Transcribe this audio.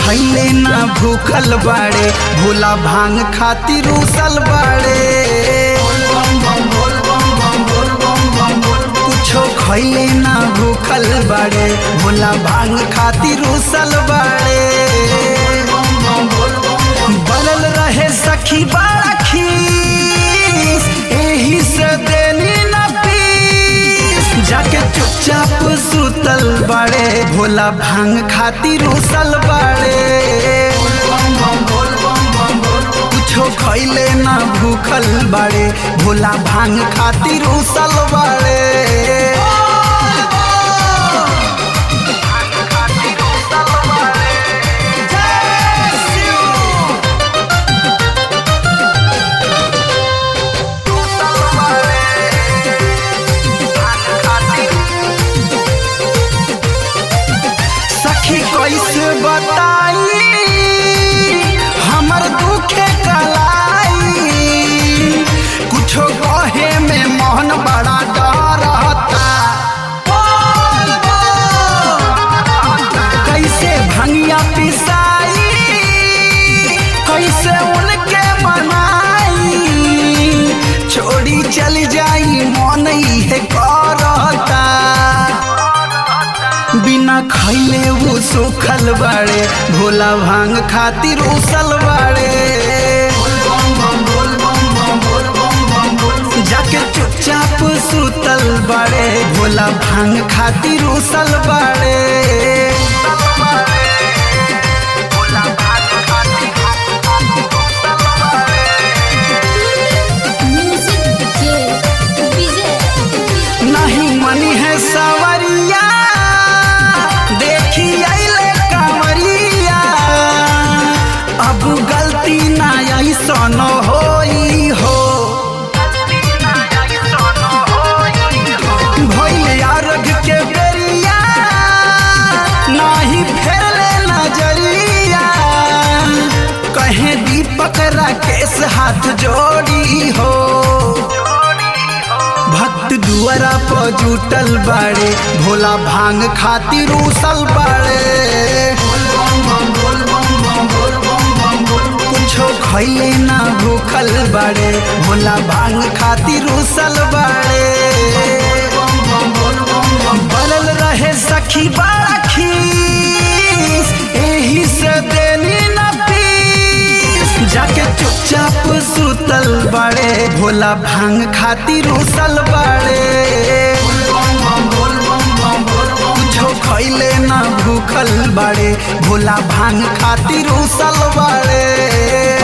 खैले ना भूखल बाड़े भोला भांग खातिर उसल बाड़े कुछो खैले ना भूखल बाड़े भोला भांग खातिर उसल बाड़े बनल रहे सखी बाड़ा खीस एही से देनी ना पीस जाके चुपचाप सुतल बाड़े भोला भांग खातिर उसल बाड़े कुछो खैले ना भूखल बाड़े भोला भांग खातिर उसल बाड़े सखी कैसे बताई हमर दुखे कलाई कुछो कहे में मोहन बड़ा डरता कैसे भंगिया पिसाई कैसे उनके मनाई छोड़ी चली जाई मन इहे करता बिना खैले वो सुखल बाड़े भोला भांग खातिर उसल बाड़े जाके चुपचाप सुतल बाड़े भोला भांग खातिर उसल बाड़े म्यूजिक जे विजय नहीं मनी है सवरिया देखी अइले कंवरिया अब गलती ना ऐसन होई हो भइल अर्घ के बेरिया नाही फेरले नजरिया कहे दीपक राकेश हाथ जोड़ी हो भक्त दुआरा पर जुटल बाड़े भोला भांग खातिर उसल बाड़े कुछो खैले ना भूखल बाड़े भोला भांग खातिर उसल बाड़े बनल रहे सखी बाड़ा खीस एही से देनी ना पीस जाके चुपचाप सुतल बाड़े भोला भांग खातिर उसल बाड़े कुछो खैले ना भूखल बाड़े भोला भांग खातिर उसल बाड़े